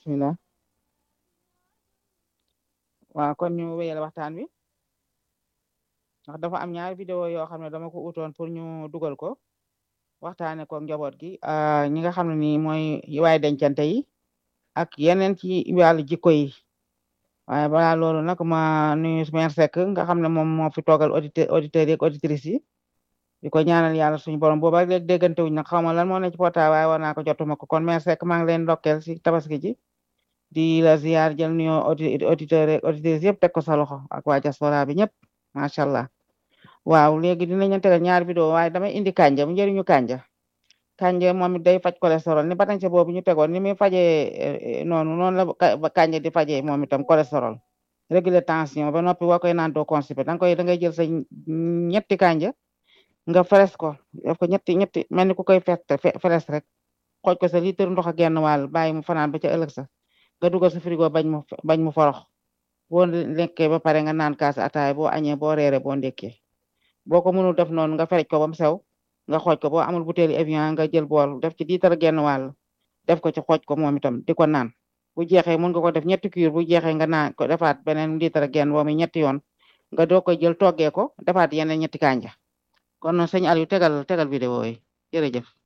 bismillah waaw kon ñu wéyal waxtaan wi ndax dafa am ñaari vidéo yoo xam ne dama ko utoon pour ñu dugal ko waxtaane ko njaboot gi ñi nga xam ne nii mooy waay dencante yi ak yeneen ci wàllu jikko yi waaye balaa loolu nag ma nuyu mère Seck nga xam ne moom moo fi toogal auditeur auditeurs yi ak auditrices yi di ko ñaanal yàlla suñu borom booba ak léegi déggante wuñ nag xaw ma lan moo ne ci portable waaye war naa ko jotuma ko kon mère Seck maa ngi leen ndokkeel si tabaski ji di la ziar jël nuyoo auditeurs ak auditrices yëpp teg ko sa loxo ak waa diaspora bi ñëpp macha allah waaw léegi dinañ tegal ñaari vidéo waaye damay indi kanja bu njëriñu kanja kanja moom it day faj cholestérol ni batañse boobu ñu tegoon ni muy fajee noonu noonu la kanja di fajee moom itam cholestérol réguler tension ba noppi boo koy naan doo constipé danga koy da ngay jël sa ñetti kanja nga feres ko def ko ñetti ñetti mel ni ku koy fett feres rek xooj ko sa litre ndox ak genn wàll bàyyi mu fanaan ba ca ëllëg sa nga dugal sa frigo bañ mu bañ mu forox boo lekkee ba pare nga naan kaas ataay boo añee boo reere boo ndekkee boo ko mënul def noonu nga ferej ko ba mu sew nga xooj ko boo amul butéeli Evian nga jël bool def ci litre genn wàll def ko ci xooj ko moom itam di ko naan bu jeexee mën nga ko def ñetti cuur bu jeexee nga naan ko defaat beneen litre genn boo mi ñetti yoon nga doo koy jël toggee ko defaat yeneen ñetti kanja kon sëñ Aliou tegal tegal vidéo yi jërëjëf